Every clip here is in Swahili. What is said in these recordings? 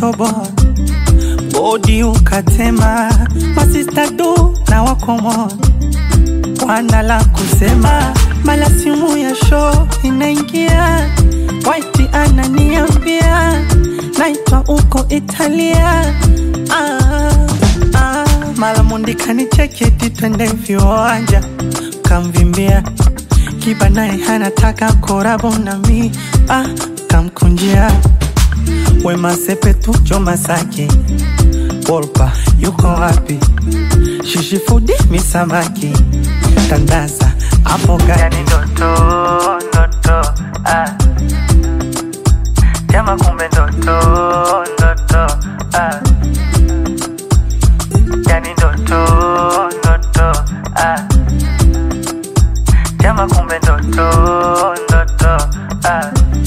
ukatoboa bodi ukatema, masista du na wakomoa wana la kusema, mala simu ya show inaingia, waiti ananiambia naitwa uko Italia. Ah, ah, mala mundi kanicheketi twende viwanja, kamvimbia kiba naye hanataka korabo nami ah, kamkunjia Wema Sepetu choma sake Wolpa yuko wapi? Shishi fudi misamaki tandaza hapo gani? Ndoto ndoto ah. Jama kumbe ndoto ndoto ah. Yani ndoto ndoto ah. Jama kumbe ndoto ndoto ah.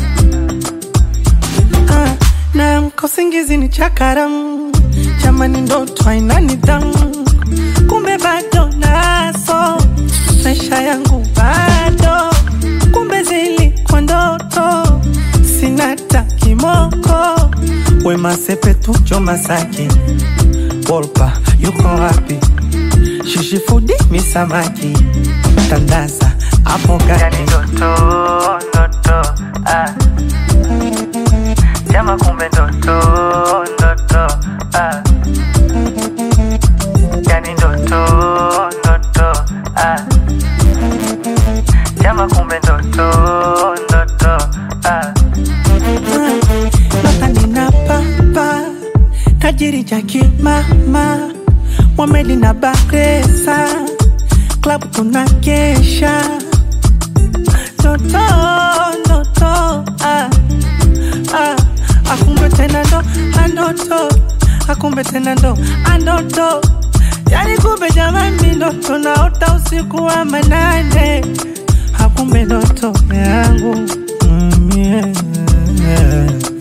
Ah, na mkosingizi ni chakaram jamani, ndoto haina nidhamu, kumbe bado naso maisha yangu bado, kumbe zilikuwa ndoto, sina ta kimoko. Wema Sepetu choma sake, Wolpa yuko wapi? Shishi fudi misamaki, tandaza hapo gani? Ndoto ndoto ah. Jama kumbe ndoto ndoto ah. Yani ndoto ndoto ah. Jama kumbe ndoto ndoto ah. Baba nina papa tajiri jaki mama Mwamedi na Bakhresa club tunakesha ndoto ndoto ah ah, akumbe tena ndo andoto, akumbe tena ndo andoto, yani kumbe jamani, ndoto naota usiku wa manane, akumbe ndoto yangu mm, yeah, yeah.